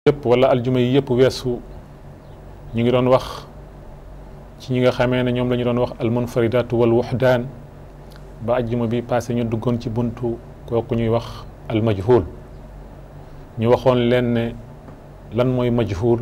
yëpp wala aljuma yi yëpp weesu ñu ngi doon wax ci ñi nga xamee ne ñoom la ñu doon wax almunfaridatu wal wuxdaan ba aljuma bi passé ñu duggoon ci buntu kooku ñuy wax almajhul ñu waxoon leen ne lan mooy majhul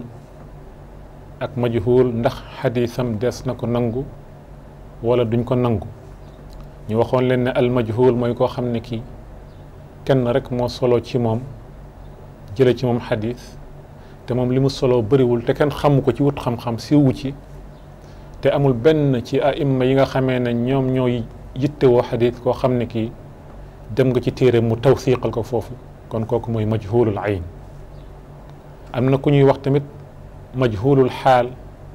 ak majhul ndax xadiisam des na ko nangu wala duñ ko nangu ñu waxoon leen ne almajhul mooy koo xam ne kii kenn rek moo solo ci moom jële ci moom xadiis te moom li mu solo bëriwul te kenn xamu ko ci wut xam-xam siiwu ci te amul benn ci aimma yi nga xamee ne ñoom ñooy yittewoo xadiis koo xam ne kii dem nga ci téere mu tawsiqal ko foofu kon kooku mooy majhulul ayn am na ku ñuy wax tamit majhulul xaal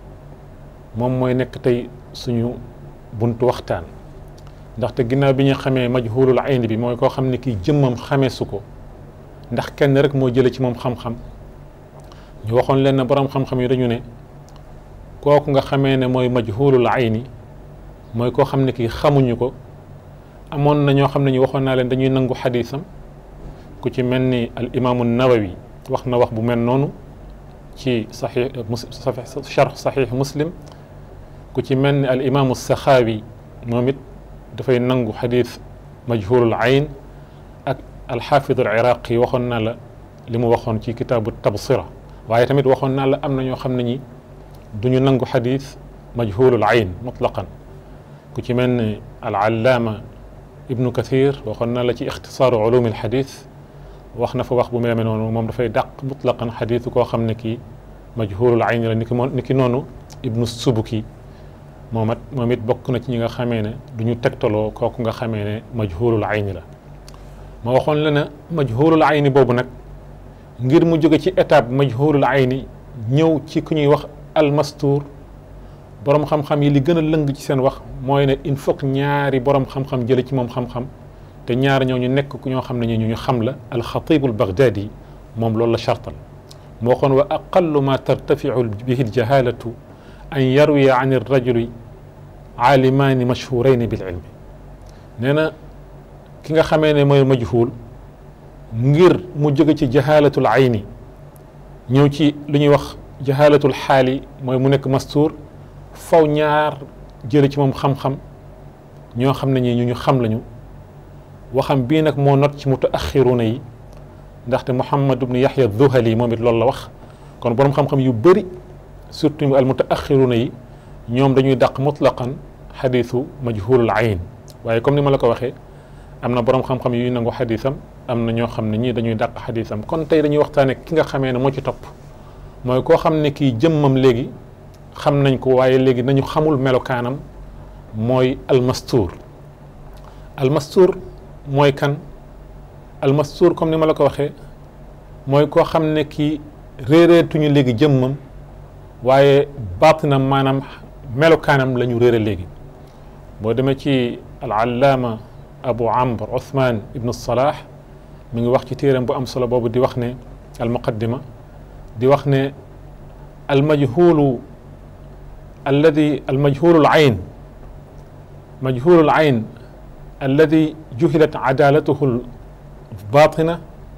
moom mooy nekk tey suñu buntu waxtaan ndaxte ginnaaw bi ñu xamee majhulul ayn bi mooy koo xam ne kii jëmmam xamee su ko ndax kenn rek moo jële ci moom xam-xam ñu waxoon leen ne borom xam-xam yi dañu ne kooku nga xamee ne mooy majhulul ayni mooy koo xam ne kii xamuñu ko amoon na ñoo xam ne ñu waxoon naa leen dañuy nangu xadiisam ku ci mel ni al imaamu nawawi wax na wax bu mel noonu ci saxiix mus charx saxiix muslim ku ci mel ni al imaamu saxaawi moom it dafay nangu xadiis majhulul ayn ak alxaafid al iraqi waxoon naa la li mu waxoon ci kitaabu tabsira waaye tamit waxoon naa la am na ñoo xam ne ñi duñu nangu xadiis majhulul ayn mutlaqan ku ci mel ni al allaama ibnu kathir waxoon naa la ci ixtisaaru ulumi al xadiis wax na fa wax bu mu demee noonu moom dafay dàq mutlaqan xadiisu koo xam ne kii majhulul ayn la ni ki ni ki noonu ibnu subuki moom it moom it bokk na ci ñi nga xamee ne du ñu tegtaloo kooku nga xamee ne majhulul ayni la ma waxoon la ne majhulul ayni boobu nag ngir mu jóge ci étape majhulul ayni ñëw ci ku ñuy wax almastuur borom xam-xam yi li gën a lëng ci seen wax mooy ne il faut que ñaari borom xam-xam jële ci moom xam-xam te ñaari ñoo ñu nekk ku ñoo xam ne ñu ñu xam la alxatibul baghdadi moom loolu la chartal moo waxoon wa aqallu ma tartafiu bihi aljahalatu an yarwiya an irrajuli aalimaani mashhurayni bil ilmi nee na ki nga xamee ne mooy majhul ngir mu jóge ci jahalatul ayni ñëw ci lu ñuy wax jahalatul xaali mooy mu nekk mastuur faw ñaar jële ci moom xam-xam ñoo xam ne ñi ñu ñu xam lañu waxam bii nag moo not ci mutaaxiruna yi ndaxte Muhammad ibnu Yaxya Zuhali moom it loolu la wax kon borom xam-xam yu bëri surtout al mutaaxiruna yi ñoom dañuy dàq mutlaqan xadiisu majhulul ayn waaye comme ni ma la ko waxee am na borom xam-xam yuy nangu xadiisam am na ñoo xam ne ñii dañuy dàq xadiisam kon tey dañuy waxtaane ki nga xamee ne moo ci topp mooy koo xam ne kii jëmmam léegi xam nañ ko waaye léegi nañu xamul melokaanam mooy almastuur almastuur mooy kan almastuur comme ni ma la ko waxee mooy koo xam ne kii réereetuñu léegi jëmmam waaye baatinam maanaam melokaanam la ñu réere léegi boo demee ci al allaama abu amr uthman ibnu salah mi ngi wax ci téeram bu am solo boobu di wax ne al muqaddima di wax ne al majhulu alladi al majhulu al ayn majhulu al ayn alladi juhilat adalatuhu al batina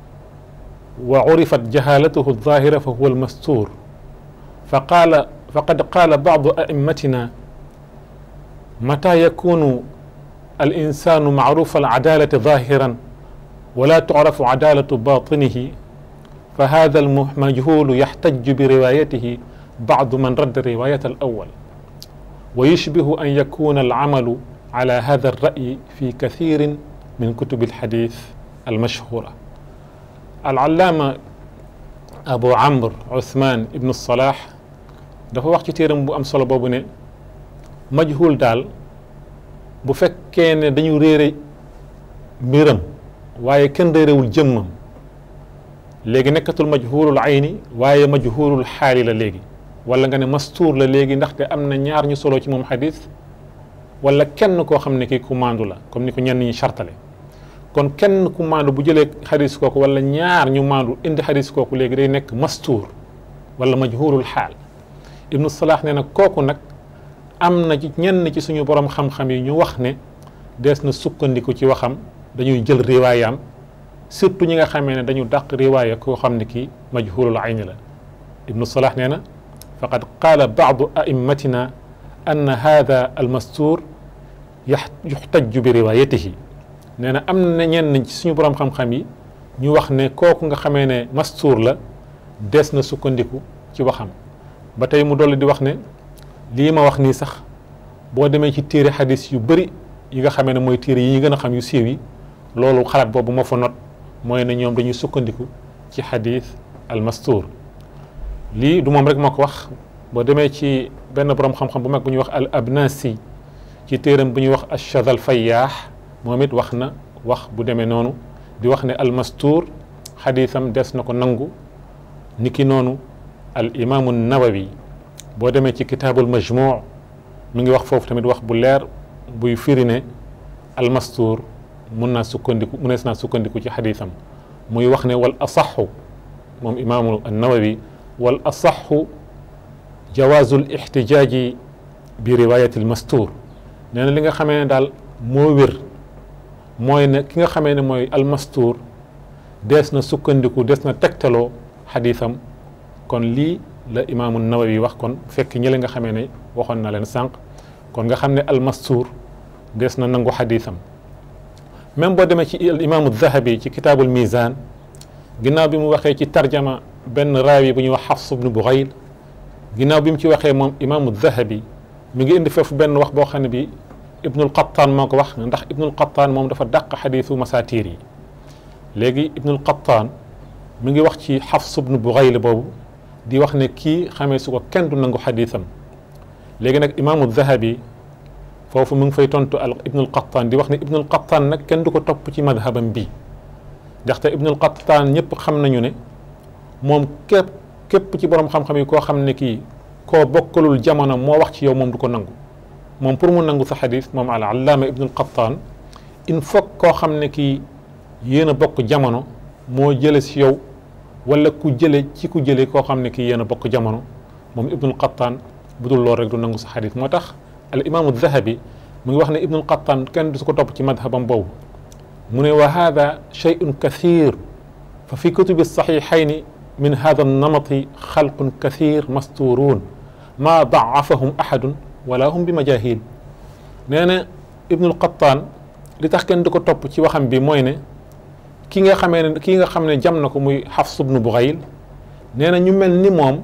wa urifat jahalatuhu al zahira fa huwa al mastur fa qaala faqad qaala badu aimmatina mata yakunu al insanu macrufa al adalati zahiran wala tucrafu adalatu batinihi fa hada al majhulu yaxtaju bi riwayatihi bacdu man radda riwayat al awal wa yushbihu an yakuna al camalu ala hada al ra'yi fi kathirin min kutubi al xadis al mashhura al allaama abu amr uthman ibnu salah dafa wax ci téeram bu am solo boobu ne majhul daal bu fekkee ne dañu réere mbiram waaye kenn réerewul jëmmam léegi nekkatul majhulul ayni waaye majhulul xaali la léegi wala nga ne mastuur la léegi ndaxte am na ñaar ñu solo ci moom xadis wala kenn koo xam ne kii ku maandu la comme ni ko ñenn ñi chartale kon kenn ku maandu bu jëlee xadis kooku wala ñaar ñu maandu indi xadis kooku léegi day nekk mastuur wala majhulul xaal ibnu salah nee na kooku nag am na ci ñenn ci suñu borom xam-xam yi ñu wax ne dees na sukkandiku ci waxam dañuy jël riwaayaam surtout ñi nga xamee ne dañu dàq riwaaya koo xam ne kii majhulul ayni la ibnu salah nee na faqad qaala baadu aimmatina ann hada almastuur yuxtaju bi riwaayatihi nee na am na ñenn ci suñu borom xam-xam yi ñu wax ne kooku nga xamee ne mastuur la des na sukkandiku ci waxam ba tey mu dolli di wax ne lii ma wax nii sax boo demee ci téere xadis yu bëri yi nga xamee ne mooy téere yi ñu gën a xam yu siiw yi loolu xalaat boobu moo fa not mooy ne ñoom dañuy sukkandiku ci xadis al mastuur lii du moom rek moo ko wax boo demee ci benn borom xam-xam bu mag bu ñuy wax al abnasi ci téeram bu ñuy wax achadal fayyaax moom it wax na wax bu demee noonu di wax ne al mastuur xadisam des na ko nangu niki noonu al imaamu nawawi boo demee ci kitaabul majmuu mi ngi wax foofu tamit wax bu leer buy firi ne al mastuur mun naa sukkandiku munees naa sukkandiku ci xadisam muy wax ne wal asaxu moom imaamu nawawi wal asaxu jawaazu l ixtijaaji bi riwaayati l mastuur nee na li nga xamee ne daal moo wér mooy ne ki nga xamee ne mooy al mastuur dees na sukkandiku des na tegtaloo xadisam kon lii la imaamu nawawi wax kon fekk ñi la nga xamee ne waxoon na leen sànq kon nga xam ne al mastuur des na nangu xadisam même boo demee ci al imaamu dahabi ci kitaabul mizan ginnaaw bi mu waxee ci tarjama benn raawi bu ñuy wax xafs ibnu buxayl ginnaaw bi mu ci waxee moom imaamu dahabi mi ngi indi foofu benn wax boo xam ne bi ibnul qattaan moo ko wax ndax ibnul qattaan moom dafa dàq xadiisu masaatiir yi léegi ibnul qattaan mi ngi wax ci xafs ibnu buxayl boobu di wax ne kii xamee su ko kenn du nangu xadiisam léegi nag imaamu dahabi foofu mu ngi fay tontu al ibnul qattaan di wax ne ibnul qattaan nag kenn du ko topp ci madhabam bii ndaxte ibnul qattaan ñëpp xam nañu ne moom képp képp ci borom xam-xam yi koo xam ne kii koo bokkalul jamono moo wax ci yow moom du ko nangu moom pour mu nangu sa xadis moom al allaama ibnul qattaan il faut koo xam ne kii yéen a bokk jamono moo jële si yow wala ku jële ci ku jële koo xam ne kii yéen a bokk jamono moom ibnul qattaan bu dul loolu rek du nangu sa xadis moo tax al imaamu dahabi mu ngi wax ne ibnul qattaan kenn du su ko topp ci madhabam boobu mu ne wa hada shay'un kathir fa fi kutubi saxiixayni min hada namati xalqun kathir masturuun maa daafahum ahadun wala hum bi majahil nee na ibnul qattaan li tax kenn du ko topp ci waxam bi mooy ne ki nga xamee ne kii nga xam ne jam na ko muy xafs ibnu buxayl nee na ñu mel ni moom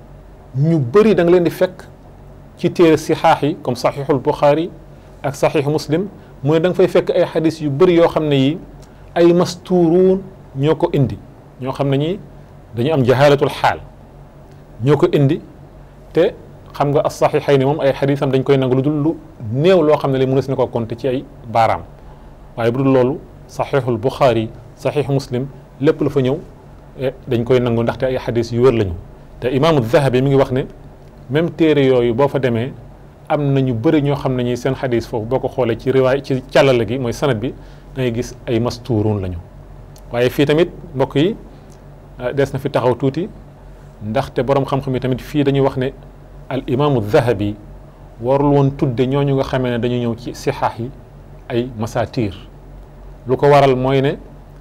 ñu bëri da nga leen di fekk ci téere sixaax yi comme saxiixul buxaari ak saxiixu muslim mu ne da nga fay fekk ay xadis yu bëri yoo xam ne yi ay masturuun ñoo ko indi ñoo xam ne ñi dañu am jahaalatul xaal ñoo ko indi te xam nga as saxiixay ni moom ay xadisam dañ koy nangu lu dul lu néew loo xam ne li mënees na ko compter ci ay baaraam waaye bu dul loolu saxiixul buxaari saxiixu muslim lépp lu fa ñëw dañ koy nangu ndaxte ay xadis yu wér lañu te imaamu dahabi mi ngi wax ne même téere yooyu boo fa demee am na ñu bëri ñoo xam ne ñi seen xadis foofu boo ko xoolee ci riwaay ci càllale gi mooy sanad bi da ngay gis ay mastuurun lañu waaye fii tamit mbokk yi des na fi taxaw tuuti ndaxte borom xam-xam yi tamit fii dañuy wax ne al imaamu dahabi warul woon tudde ñooñu nga xamee ne dañu ñëw ci sixaax yi ay masaatiir lu ko waral mooy ne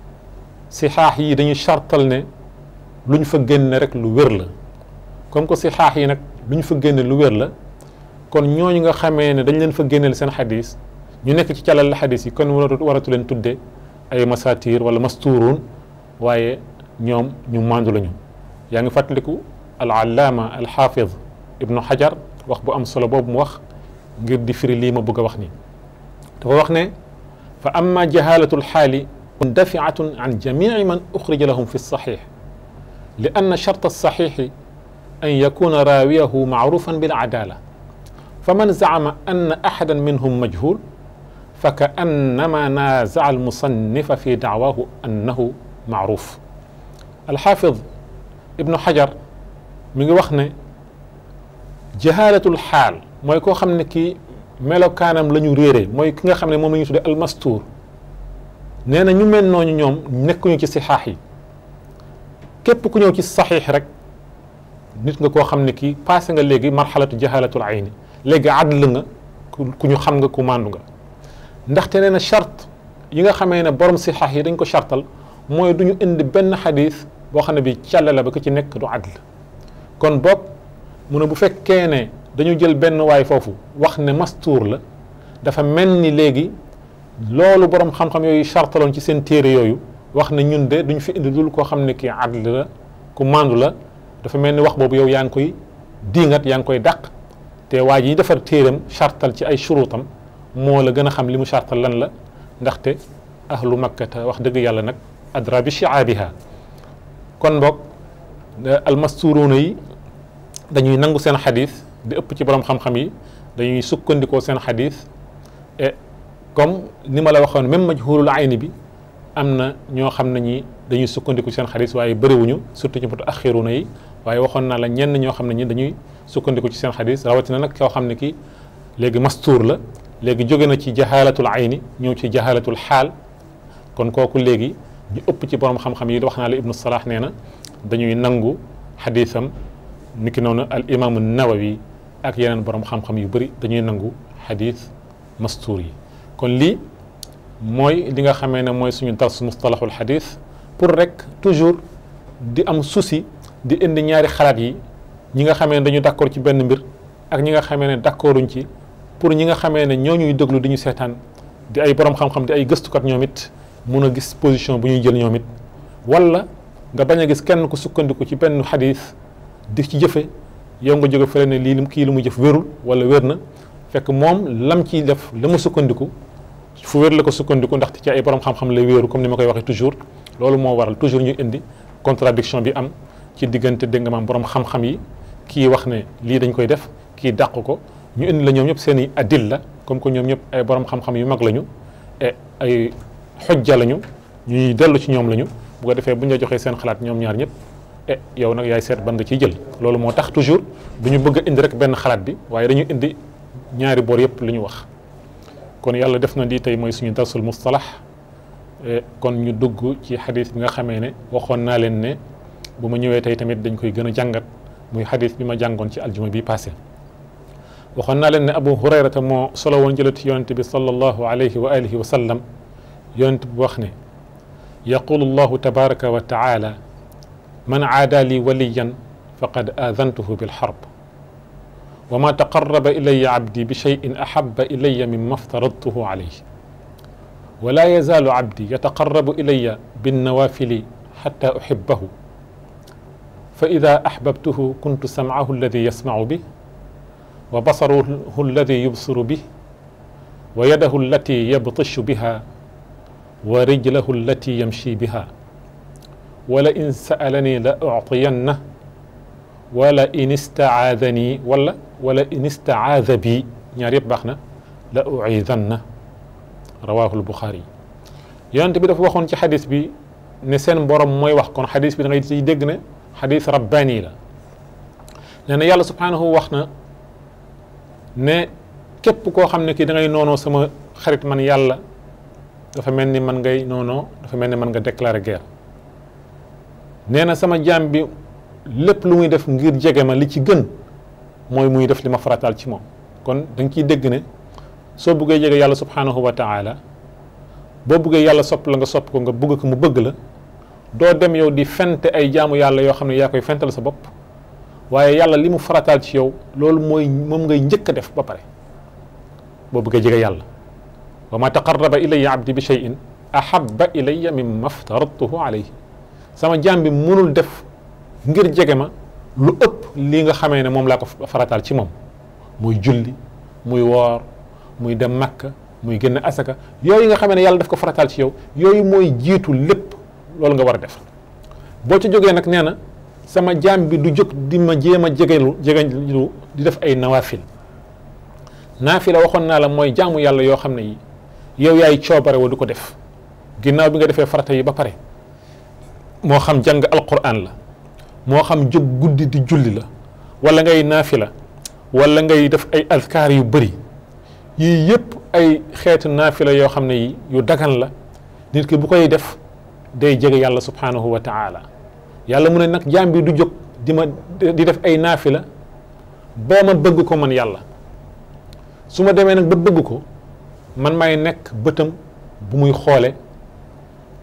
sixaax yi dañuy chartal ne luñ fa génne rek lu wér la comme que sixaax yi nag luñ fa génne lu wér la kon ñooñu nga xamee ne dañ leen fa génneel seen xadis ñu nekk ci calal la xadis yi kon waratu leen tudde ay masaatiir wala mastuurun waaye ñoom ñu mandu lañu yaa ngi fàttaliku al allaama al xaafid ibnu xajar wax bu am solo boobu mu wax ngir di firi lii ma bëgg a wax nii dafa wax ne fa amma jahalatu lxaali mundafiatun an jamici man uxrija lahum fi lsaxix li anna chart alsaxixi an yakuna raawiyahu macrufan bilcadala faman zacama anna axada minhum majhul fa ka annama naazaca almusannifa fi dacwaahu annahu macruf alxaafid ibnu xajar mi ngi wax ne jahaalatul xaal mooy koo xam ne kii melokaanam la ñu réere mooy ki nga xam ne moom la ñu tudde almastuur nee na ñu mel nooñu ñoom nekkuñu ci sixaax yi képp ku ñëw ci saxiix rek nit nga koo xam ne kii passé nga léegi marxalatu jahaalatul ayni léegi adl nga ku ñu xam nga ku màndu nga ndaxte nee na charte yi nga xamee ne borom sixaax yi dañ ko chartal mooy du ñu indi benn xadis boo xam ne bi càlle la ba ko ci nekk du adl kon boog mu ne bu fekkee ne dañu jël benn waay foofu wax ne mastuur la dafa mel ni léegi loolu borom xam-xam yooyu chartaloon ci seen téere yooyu wax ne ñun de duñ fi indi dul koo xam ne kii adl la ku mandu la dafa mel ni wax boobu yow yaa ngi koy diingat yaa ngi koy dàq te waa ji defar téeram chartal ci ay shuruutam moo la gën a xam li mu chartal lan la ndaxte ahlu makkata wax dëgg yàlla nag adra bi shiaabiha kon boog almasturuuna yi dañuy nangu seen xadis di ëpp ci borom xam-xam yi dañuy sukkandikoo seen xadis et comme ni ma la waxoon même majhulul ayni bi am na ñoo xam ne ñi dañuy sukkandiku seen xadis waaye bëriwuñu surtout ci mutaaxiruuna yi waaye waxoon naa la ñenn ñoo xam ne ñi dañuy sukkandiku ci seen xadis rawatina nag koo xam ne ki léegi mastuur la léegi jóge na ci jahalatul ayni ñëw ci jahalatul xaal kon kooku léegi ñu ëpp ci borom xam-xam yi wax naa la ibnu salah nee na dañuy nangu xadisam niki noonu al imaamu nawawi ak yeneen borom xam-xam yu bëri dañuy nangu xadis mastuur yi kon lii mooy li nga xamee ne mooy suñu dars mustalahul xadis pour rek toujours di am souci di indi ñaari xalaat yi ñi nga xamee ne dañu d'accord ci benn mbir ak ñi nga xamee ne d'accorduñ ci pour ñi nga xamee ne ñoo ñuy déglu di ñu seetaan di ay borom xam-xam di ay gëstukat ñoom it mun a gis position bu ñuy jël ñoom it wala nga bañ a gis kenn ku sukkandiku ci benn xadis di ci jëfe yow nga jóge fële ne lii kii lu mu jëf wérul wala wér na fekk moom lam ciy def la mu sukkandiku fu wér la ko sukkandiku ndaxte ci ay borom xam-xam lay wéeru comme ni ma koy waxee toujours loolu moo waral toujours ñu indi contradiction bi am ci diggante dégg nga maam borom xam-xam yi kii wax ne lii dañ koy def kii dàq ko ñu indi la ñoom ñëpp seen i adil la comme que ñoom ñëpp ay borom xam-xam yu mag lañu et ay xojja lañu ñuy dellu ci ñoom lañu bu ko defee bu ñu la joxee seen xalaat ñoom ñaar ñëpp e yow nag yaay seet ban nga ciy jël loolu moo tax toujours du ñu bëgg a indi rek benn xalaat bi waaye dañu indi ñaari boor yëpp li ñu wax kon yàlla def na lii tey mooy suñu darsul mustalax kon ñu dugg ci xadis bi nga xamee ne waxoon naa leen ne bu ma ñëwee tey tamit dañ koy gën a jàngat muy xadis bi ma jàngoon ci aljuma bi passé waxoon naa leen ne abu hurayrata moo solo woon jëlati yonente bi sallallahu alayhi wa alihi wa sallam yonente bi wax ne yaqulu llahu tabaraka wa taala man aada li waliyan faqad aadantuhu bilxarb wa ma taqaraba ilaya abdi bi cheyin ahaba ilaya mima aftaradtuhu alayh wala yazaalu abdi yataqarabu ilaya binnawafili xata uxibahu fa ida axbabtuhu kuntu samcahu alladi yasmacu bih wa basaruhu alladi yubsiru bih wa yadahu allati yabtishu biha wa rijlahu allati yamshi biha wala in sa'alani la uctiyanna wala in istacaadani wala wala in istacaada bi ñaar yëpp baax na la uciidanna rawaahu lbuxaari yonent bi dafa waxoon ci xadis bi ne seen borom mooy wax kon xadis bi da ngay ciy dégg ne xadis rabbaani la nee na yàlla subhaanahu wax na ne képp koo xam ne kii da ngay noonoo sama xarit man yàlla dafa mel ni man ngay noonoo dafa mel ni man nga déclarer guerre nee na sama jaam bi lépp lu muy def ngir jege ma li ci gën mooy muy def li ma farataal ci moom kon da nga ciy dégg ne soo buggee jege yàlla subhaanahu wa taala boo buggee yàlla sopp la nga sopp ko nga bugg ko mu bëgg la doo dem yow di fente ay jaamu yàlla yoo xam ne yaa koy fental sa bopp waaye yàlla li mu farataal ci yow loolu mooy moom ngay njëkk a def ba pare boo buggee jege yàlla wa ma taqarraba ilayya abdi bi cheyin ahabba ilayya mimma aftaradtuhu alayhi sama jaam bi mënul def ngir jege ma lu ëpp lii nga xamee ne moom laa ko farataal ci moom muy julli muy woor muy dem makka muy génn asaka yooyu nga xamee ne yàlla daf ko farataal ci yow yooyu mooy jiitu lépp loolu nga war a def boo ci jógee nag nee na sama jaam bi du jóg di ma jéem a jegelu jegelu di def ay nawaafil naafila waxoon naa la mooy jaamu yàlla yoo xam ne yi yow yaay coobare wa du ko def ginnaaw bi nga defee farata yi ba pare moo xam jàng alquran la moo xam jóg guddi di julli la wala ngay naafila wala ngay def ay azkaar yu bëri yii yëpp ay xeetu naafila yoo xam ne yi yu dagan la nit ki bu koy def day jege yàlla subhanahu wa taala yàlla mu ne nag jaam bi du jóg di ma di def ay naafila boo ma bëgg ko man yàlla su ma demee nag ba bëgg ko man may nekk bëtam bu muy xoole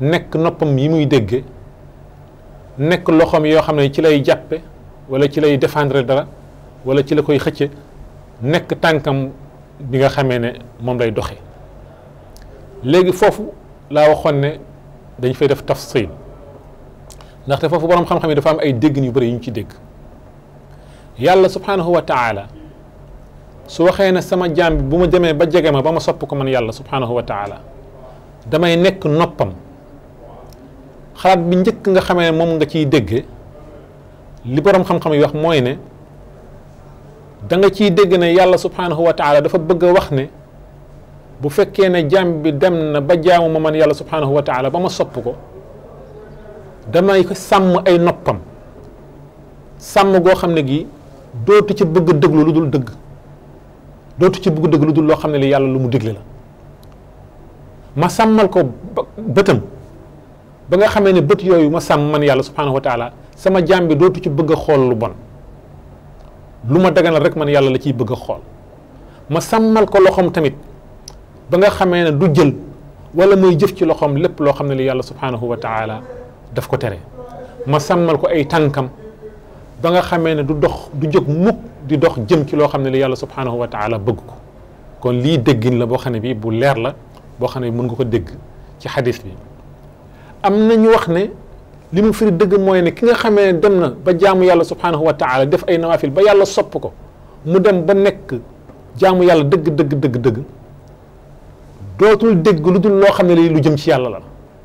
nekk noppam yi muy dégge nekk loxoom yoo xam ne ci lay jàppe wala ci lay défendre dara wala ci la koy xëcce nekk tànkam bi nga xamee ne moom lay doxe léegi foofu laa waxoon ne dañ fay def tafsil ndaxte foofu boroom xam-xam yi dafa am ay déggin yu bëri yu ñu ci dégg yàlla subhanahu wa taala su waxee ne sama jaam bi bu ma demee ba jege ma ba ma sopp ko man yàlla subhanahu wa taala damay nekk noppam xalaat bi njëkk nga xamee ne moom nga ciy dégge li boroom xam-xam yi wax mooy ne da nga ciy dégg ne yàlla subhanahu wa taala dafa bëgg a wax ne bu fekkee ne jaam bi dem na ba jaamu ma man yàlla subhanahu wa taala ba ma sopp ko damay sàmm ay noppam sàmm goo xam ne gi dootu ci bëgg dëglu lu dul dëgg dootu ci bëgg dëgg lu dul loo xam ne li yàlla lu mu digle la ma sàmmal ko bëtam ba nga xamee ne bët yooyu ma sàmm man yàlla subhanahu wa taala sama jaam bi dootu ci bëgg a xool lu bon lu ma daganal rek man yàlla la ciy bëgg a xool ma sàmmal ko loxoom tamit ba nga xamee ne du jël wala muy jëf ci loxoom lépp loo xam ne li yàlla subhanahu wa taala daf ko tere ma sàmmal ko ay tànkam ba nga xamee ne du dox du jóg mukk di dox jëm ci loo xam ne li yàlla subhanahu wa taala bëgg ko kon lii déggin la boo xam ne bi bu leer la boo xam ne mën nga ko dégg ci xadis bi am na ñu wax ne li mu firi dëgg mooy ne ki nga xamee ne dem na ba jaamu yàlla subhanahu wa taala def ay nawafil ba yàlla sopp ko mu dem ba nekk jaamu yàlla dëgg dëgg dëgg dëgg dootul dégg lu dul loo xam ne lii lu jëm ci yàlla la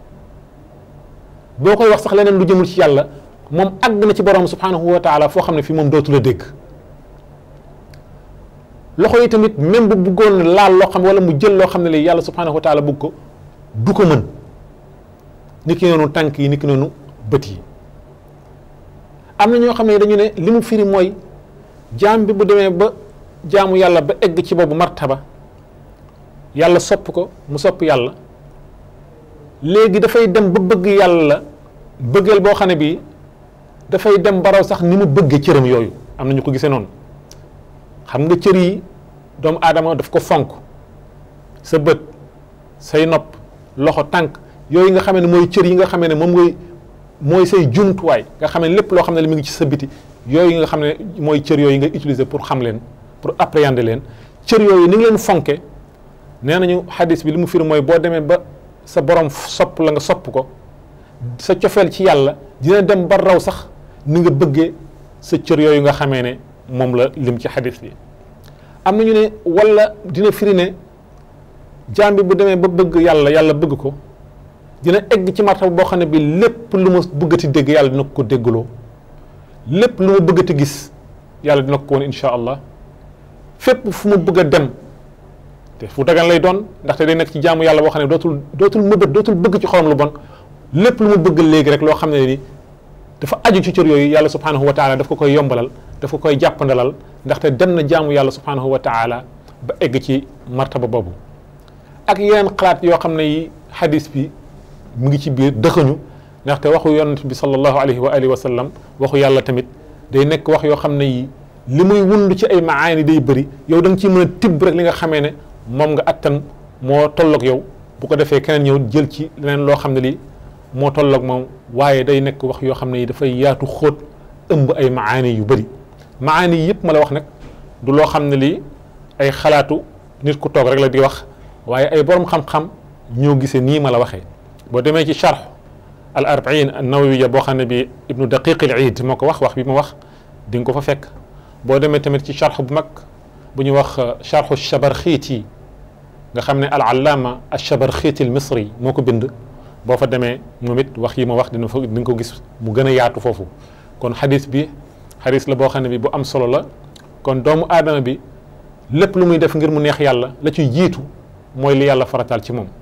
boo koy wax sax leneen lu jëmul ci yàlla moom àgg na ci borom subhanahu wa taala foo xam ne fii moom dootul a dégg loxo yi tamit même bu bëggoon laal loo xam wala mu jël loo xam ne lii yàlla subhanahu wa taala bëgg ko du ko mën ni ki noonu tànk yi ni ki noonu bët yi am na ñoo xam ne dañu ne li mu firi mooy jaam bi bu demee ba jaamu yàlla ba egg ci boobu martaba yàlla sopp ko mu sopp yàlla léegi dafay dem ba bëgg yàlla bëggeel boo xam ne bii dafay dem baraw sax ni mu bëggee cëram yooyu am na ñu ko gisee noonu xam nga cër yi doomu aadama daf ko fonk sa bët say nopp loxo tànk yooyu nga xamee ne mooy cër yi nga xamee ne moom ngay mooy say jumtuwaay nga xam ne lépp loo xam ne mi ngi ci sa biti yooyu nga xam ne mooy cër yooyu nga utiliser pour xam leen pour appréhender leen cër yooyu ni nga leen fonke nee nañu xadis bi li mu firi mooy boo demee ba sa borom sopp la nga sopp ko sa cofeel ci yàlla dina dem ba raw sax ni nga bëggee sa cër yooyu nga xamee ne moom la lim ci xadis bi am nañu ne wala dina firi ne jaam bi bu demee ba bëgg yàlla yàlla bëgg ko dina egg ci martaba boo xam ne bi lépp lu ma bëggati dégg yàlla dina ko déggloo lépp lu ma bëggati gis yàlla dina ko woon incha allah fépp fu mu bëgg a dem te fu dagan lay doon ndaxte day nekk ci jaamu yàlla boo xam ne dootul dootul mëbët dootul bëgg ci xolam lu bon lépp lu mu bëgg léegi rek loo xam ne ni dafa aju ci cër yooyu yàlla subhanahu wa taala daf ko koy yombalal daf ko koy jàppandalal ndaxte dem na jaamu yàlla subhanahu wa taala ba egg ci martaba boobu ak yeneen xalaat yoo xam ne yi hadis bi mu ngi ci biir dëxëñu ndaxte waxu yonent bi sallallahu alayhi wa alihi wa sallam waxu yàlla tamit day nekk wax yoo xam ne yi li muy wund ci ay maani day bëri yow da nga ciy mën a tibb rek li nga xamee ne moom nga attan moo tolloog yow bu ko defee keneen ñëw jël ci leneen loo xam ne lii moo tolloog moom waaye day nekk wax yoo xam ne yi dafay yaatu xóot ëmb ay maani yu bëri maani yi yëpp ma la wax nag du loo xam ne lii ay xalaatu nit ku toog rek la di wax waaye ay borom xam-xam ñoo gisee nii ma la waxee boo demee ci charx al arbain an nawawiya boo xam ne bi ibnu daqiq al iid moo ko wax wax bi ma wax di nga ko fa fekk boo demee tamit ci charx bu mag bu ñu wax charxu chabarxiiti nga xam ne al allaama al chabarxiiti al misri moo ko bind boo fa demee moom it wax yi ma wax dina fa di nga ko gis mu gën a yaatu foofu kon xadis bi xadis la boo xam ne bi bu am solo la kon doomu aadama bi lépp lu muy def ngir mu neex yàlla la ciy jiitu mooy li yàlla farataal ci moom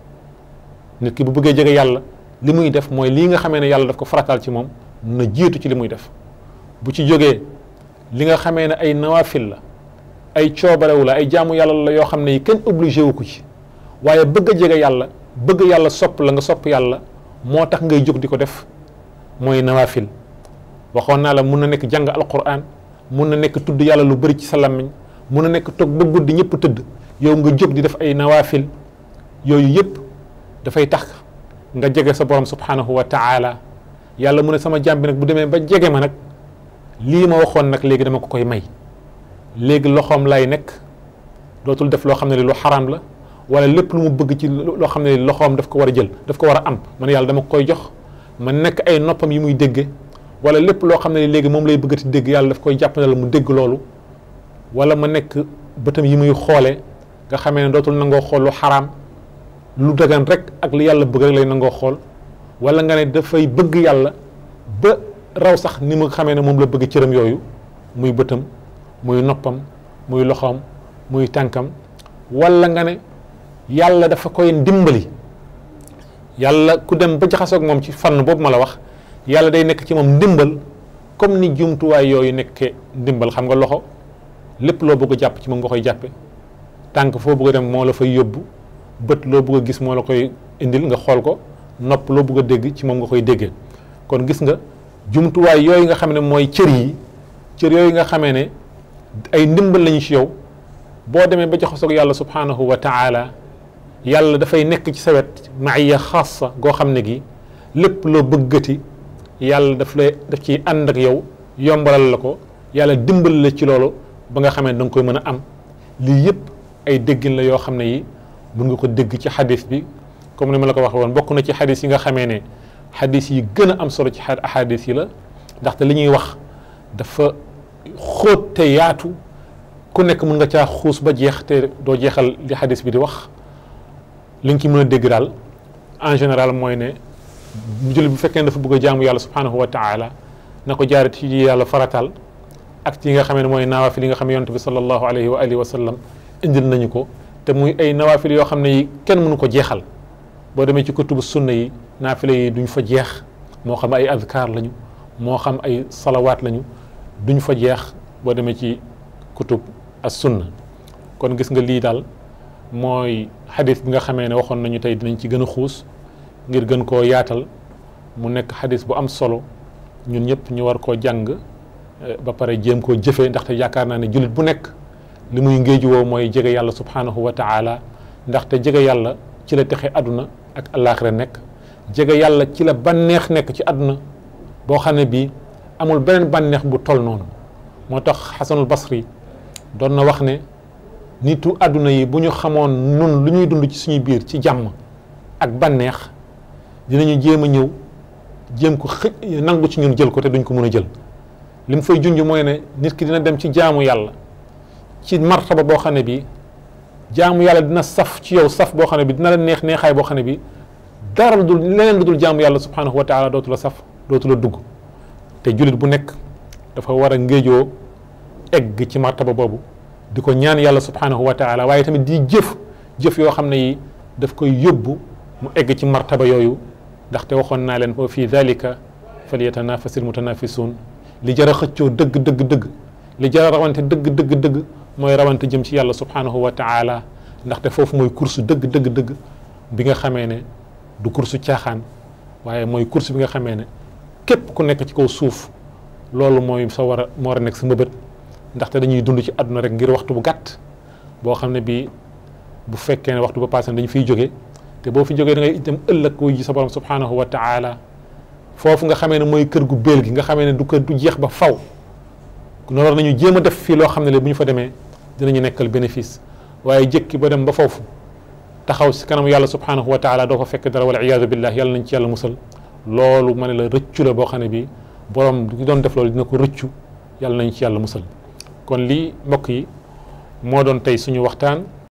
nit ki bu bëggee jege yàlla li muy def mooy lii nga xamee ne yàlla daf ko farataal ci moom na jiitu ci li muy def bu ci jógee li nga xamee ne ay nawafil la ay coobarewu la ay jaamu yàlla la yoo xam ne yi kenn obligé wu ko ci waaye bëgg a jege yàlla bëgg yàlla sopp la nga sopp yàlla moo tax ngay jóg di ko def mooy nawafil waxoon naa la mun na nekk jàng alquran mun na nekk tudd yàlla lu bëri ci sa làmmiñ mun na nekk toog ba guddi ñëpp tëdd yow nga jóg di def ay nawafil yooyu yëpp dafay tax nga jege sa borom subhanahu wa taala yàlla mu ne sama jàmm bi nag bu demee ba jege ma nag lii ma waxoon nag léegi dama ko koy may léegi loxoom lay nekk dootul def loo xam ne li lu xaraam la wala lépp lu mu bëgg ci loo xam ne loxoom daf ko war a jël daf ko war a am man yàlla dama koy jox ma nekk ay noppam yi muy dégge wala lépp loo xam ne léegi moom lay bëggati dégg yàlla daf koy jàppandal mu dégg loolu wala ma nekk bëtam yi muy xoole nga xamee ne dootul nangoo xool lu xaraam lu dagan rek ak li yàlla bëgg rek lay nangoo xool wala nga ne dafay bëgg yàlla ba raw sax ni mu xamee ne moom la bëgg cëram yooyu muy bëtam muy noppam muy loxoom muy tànkam wala nga ne yàlla dafa koy dimbali yàlla ku dem ba jaxasoog moom ci fànn boobu ma la wax yàlla day nekk ci moom ndimbal comme ni jumtuwaay yooyu nekkee ndimbal xam nga loxo lépp loo bëgg a jàpp ci moom nga koy jàppe tànk foo bëgg a dem moo la fay yóbbu bët loo bëgg a gis moo la koy indil nga xool ko nopp loo bëgg a dégg ci moom nga koy déggee kon gis nga jumtuwaay yooyu nga xam ne mooy cër yi cër yooyu nga xamee ne ay ndimbal lañu ci yow boo demee ba jaxasoog yàlla subhanahu wa taala yàlla dafay nekk ci sa wet maaya xaasa goo xam ne gi lépp loo bëggati yàlla daf lay daf ciy ànd ak yow yombalal la ko yàlla dimbal la ci loolu ba nga xamee da nga koy mën a am lii yëpp ay déggin la yoo xam ne yi mun nga ko dégg ci xadis bi comme ni ma la ko waxee woon bokk na ci xadis yi nga xamee ne xadis yi gën a am solo ci xadis yi la ndaxte li ñuy wax dafa xóot te yaatu ku nekk mun nga caa xuus ba jeex te doo jeexal li xadis bi di wax li nga ci mën a dégg daal en général mooy ne jullit bu fekkee ne dafa bëgg a jaamu yàlla subhanahu wa taala na ko jaaree ci yàlla faratal ak ci nga xamee ne mooy nawaafil yi nga xam ne yonent bi sallallahu alayhi wa alihi wa sallam indil nañu ko te muy ay nawaafil yoo xam ne yi kenn mënu ko jeexal boo demee ci kutubu sunna yi naafile yi duñ fa jeex moo xam ay azkar lañu moo xam ay salawaat lañu duñ fa jeex boo demee ci kutub as sunna kon gis nga lii daal mooy xadis bi nga xamee ne waxoon nañu tey dinañ ci gën a xuus ngir gën koo yaatal mu nekk xadis bu am solo ñun ñëpp ñu war koo jàng ba pare jéem koo jëfee ndaxte yaakaar naa ne jullit bu nekk li muy ngéeju woo mooy jege yàlla subhanahu wa taala ndaxte jege yàlla ci la texe àdduna ak àllaaxira nekk jege yàlla ci la banneex nekk ci àdduna boo xam ne bii amul beneen bànneex bu toll noonu moo tax xasanul basri doon na wax ne nitu àdduna yi bu ñu xamoon nun lu ñuy dund ci suñu biir ci jàmm ak bànneex dinañu jéem a ñëw jéem ko xëj nangu ci ñun jël ko te duñ ko mën a jël li mu fay junj mooy ne nit ki dina dem ci jaamu yàlla ci martaba boo xam ne bii jaamu yàlla dina saf ci yow saf boo xam ne bi dina la neex neexaay boo xam ne bi dara lu dul leneen lu dul jaamu yàlla subhanahu wa taala dootu la saf dootu la dugg te jullit bu nekk dafa war a ngéejoo egg ci martaba boobu di ko ñaan yàlla subhanahu wa taala waaye tamit di jëf jëf yoo xam ne yi daf koy yóbbu mu egg ci martaba yooyu ndaxte waxoon naa leen wa fi dalika falyatanafasil mutanafisun li jar a xëccoo dëgg dëgg dëgg li jar a rawante dëgg dëgg dëgg mooy rawante jëm ci yàlla subhanahu wa taala ndaxte foofu mooy course dëgg dëgg dëgg bi nga xamee ne du course caaxaan waaye mooy course bi nga xamee ne képp ku nekk ci kaw suuf loolu mooy sa war a moo war a nekk sa mbëbët ndaxte dañuy dund ci àdduna rek ngir waxtu bu gàtt boo xam ne bii bu fekkee ne waxtu ba passé dañu fiy jóge te boo fi jógee da ngay itam ëllëg wuy ji sa borom subhanahu wa taala foofu nga xamee ne mooy kër gu béel gi nga xamee ne du kër du jeex ba faw noonu war nañu jéem a def fii loo xam ne le bu ñu fa demee dinañu nekkal bénéfice waaye jëkki ba dem ba foofu taxaw si kanam yàlla subhanahu wa taala doo fa fekk dara wala iyaadu billah yàlla nañ ci yàlla musal loolu ma ne la rëccu la boo xam ne bii borom du doon def loolu dina ko rëccu yàlla nañ ci yàlla musal kon lii mbokk yi moo doon tey suñu waxtaan